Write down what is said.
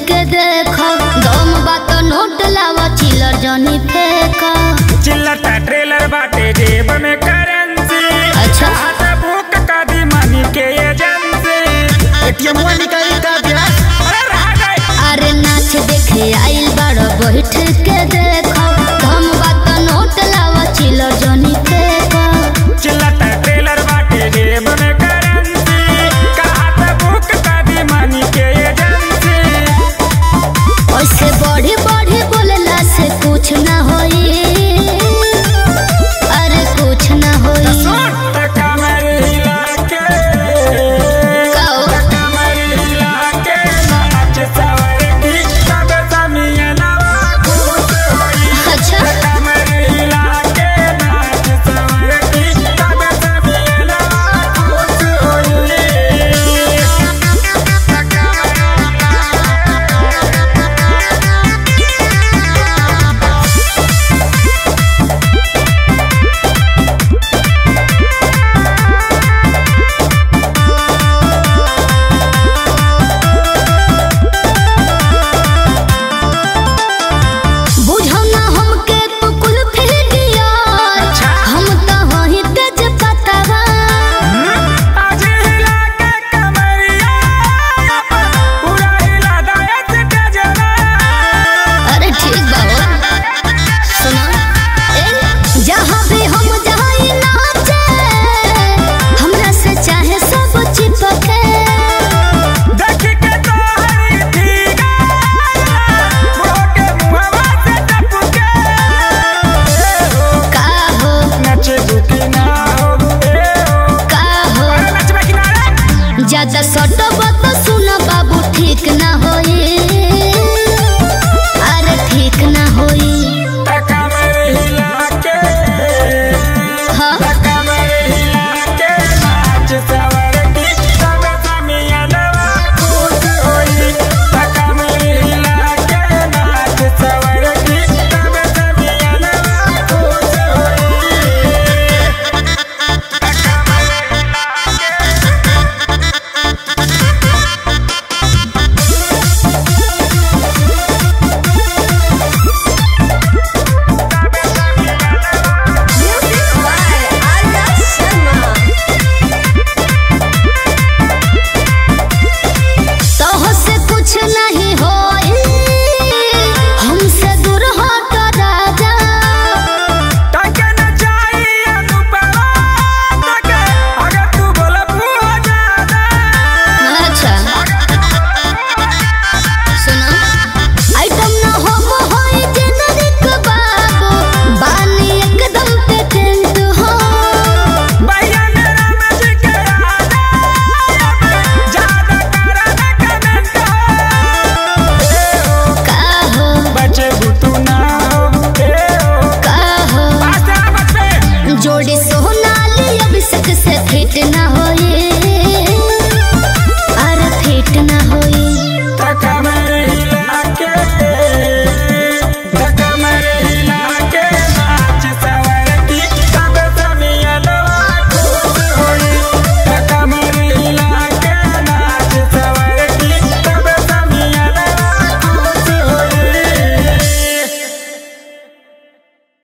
के देखो दम बात नोट लावा चिलर जनी फेंको चिल्लता ट्रेलर बाटे जेब में करेंसी अच्छा। हाथ बुक का दी मनी के एजेंसी एटीएम निकाली का ब्याज अरे रह गए अरे नाच देखे आइल बाड़ो बैठ के देखो दम बात नोट लावा चिलर जनी फेंको चिल्लता ट्रेलर बाटे जेब में करेंसी हाथ बुक का दी मनी के एजेंसी ऐसे बढ़ी बढ़ी बोलला से कुछ ना होई अरे कुछ ना होई सुन कमर हिला के गाओ। कमर हिला के नाच सवर की सब समियनवा खुश होई अच्छा कमर हिला के नाच सवर की सब समियनवा खुश होई बुझो ना हमके तू कुल फिर दिया अच्छा। हम तो वही तेज पतवा आज हिला के कमरिया पूरा हिला दया से तेजवा अरे ठीक बाबा सुना ए जहाँ भी हम जाई नाचे हमरा से चाहे सब चिपके देख के तो हरी भीगा बुढ़ो के मुहवा से टपके ए हो का हो नचे दुखी ना हो ए हो का हो अरे नचबे किनारे ज्यादा